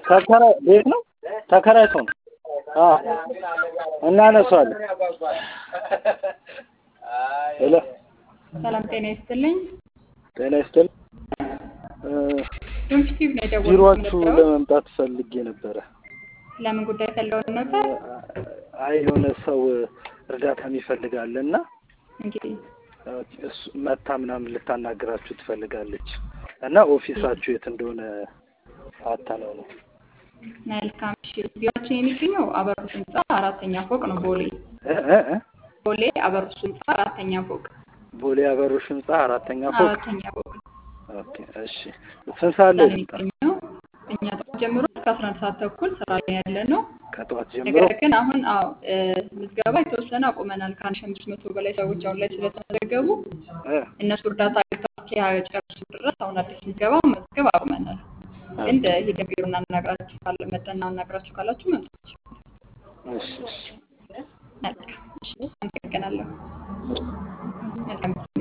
ተከራይ ቤት ነው ተከራይቶ ነው። አዎ እናነሳዋለን። ሄሎ ሰላም ጤና ይስጥልኝ። ጤና ይስጥልኝ። ዶንኪቲቭ ነው የደወልኩት ቢሮአችሁ የነበረው። ለመምጣት ፈልጌ ነበረ። ለምን ጉዳይ ፈልገው ነበር? አይ የሆነ ሰው እርዳታ ይፈልጋል እና እንግዲህ እሱ መታ ምናምን ልታናግራችሁ ትፈልጋለች እና ኦፊሳችሁ የት እንደሆነ አታለው ነው። መልካም እሺ። ቢሮአችን የሚገኘው አበሩስ ህንፃ አራተኛ ፎቅ ነው። ቦሌ እ እ እ ቦሌ አበሩስ ህንፃ አራተኛ ፎቅ ቦሌ አበሮሽ ህንፃ አራተኛ ፎቅ። አራተኛ ፎቅ ኦኬ እሺ። ስንት ሰዓት ላይ ነው ልምጣ? የሚገኘው። እኛ ጠዋት ጀምሮ እስከ አስራ አንድ ሰዓት ተኩል ስራ ላይ ያለ ነው። ከጠዋት ጀምሮ ነገር ግን አሁን አዎ እ ምዝገባ የተወሰነ አቁመናል። ከአንድ ሺህ አምስት መቶ በላይ ሰዎች አሁን ላይ ስለተመዘገቡ እ እነሱ እርዳታ አግኝተው እስኪጨርሱ ድረስ አሁን አዲስ ምዝገባ መዝገብ አቁመናል። ግን ሂደን ቢሮ እናናግራችሁ ካለ መጠን እናናግራችሁ ካላችሁ መምጣት ይችላል። እሺ እሺ መልካም እሺ፣ አመሰግናለሁ። መልካም